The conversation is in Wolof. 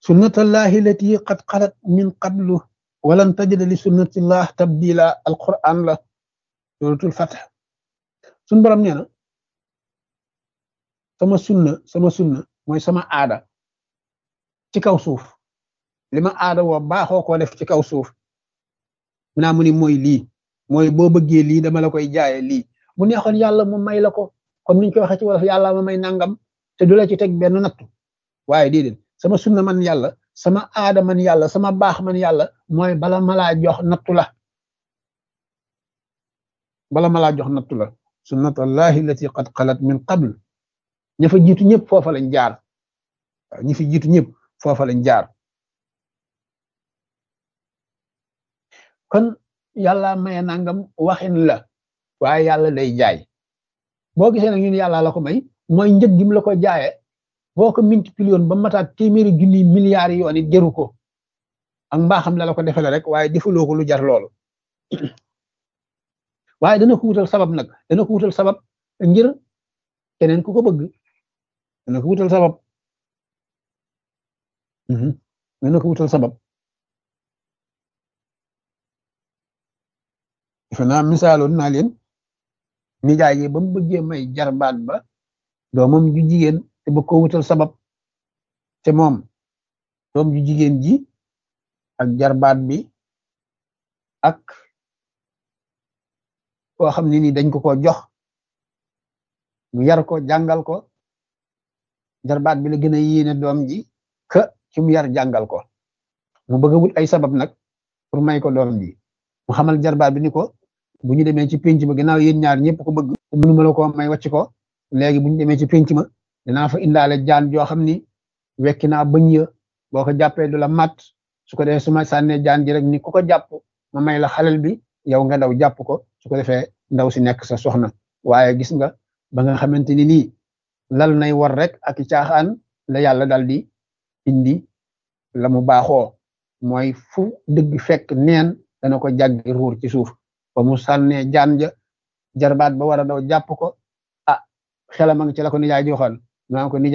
sunnatallahi lati qad xalat min qablu walan tajida li sunnatillah tabdila alquran la suratul fath suñ borom nee na sama sunna sama sunna mooy sama aada ci kaw suuf li ma aada woo baaxoo koo def ci kaw suuf mu naa mu ni mooy lii mooy boo bëggee lii dama la koy jaaye lii bu neexoon yàlla mu may la ko comme niñ koy waxee ci wolof yàlla ma may nangam te du la ci teg benn nattu waaye déedéet sama sunna man yàlla sama aada man yàlla sama baax man yàlla mooy bala ma laa jox nattu la bala ma laa jox nattu la sunnatullahi allati qad xalat min qabl ña fa jiitu ñëpp foofa lañ jaar waaw ñi fi jiitu ñëpp foofa lañ jaar kon yàlla maye nangam waxin la waaye yàlla day jaay boo gisee nag ñun yàlla la ko may mooy njëg gi mu la ko jaaye boo ko multiplié ba mataat téeméeri junni milliards yi yoon it jëru ko ak mbaaxam la la ko defale rek waaye defaloo ko lu jar loolu waaye dana ko wutal sabab nag dana ko wutal sabab ngir keneen ku ko bëgg dana ko wutal sabab dana ko wutal sabab defe naa misaaloon naa leen nijaay yi ba mu bëggee may jarbaat ba doomam ju jigéen te bëgg ko wutal sabab te moom doom ju jigéen ji ak jarbaat bi ak koo xam ne ni dañ ko ko jox mu yar ko jàngal ko jarbaat bi la gën a yéene doom ji ka ci mu yar jàngal ko mu bëgg a wut ay sabab nag pour may ko doom ji mu xamal jarbaat bi ni ko bu ñu demee ci pénc ma ginnaaw yéen ñaar ñëpp ko bëgg mënu ma la ko may wàcc ko léegi bu ñu demee ci pénc ma dinaa fa indaale jaan joo xam ni wekki naa bëñ ya boo ko jàppee du la mat su ko defee su ma sànnee jaan ji rek ni ku ko jàpp ma may la xalel bi yow nga daw jàpp ko su ko defee ndaw si nekk sa soxna waaye gis nga ba nga xamante ni nii lal nay war rek ak caaxaan la yàlla dal di indi la mu baaxoo mooy fu dëgg fekk neen dana ko jàggi ruur ci suuf ba mu sànnee jaan ja jarbaat ba war a daw jàpp ko ah xelam a ngi ci la ko nijaay joxoon naa ko nijaay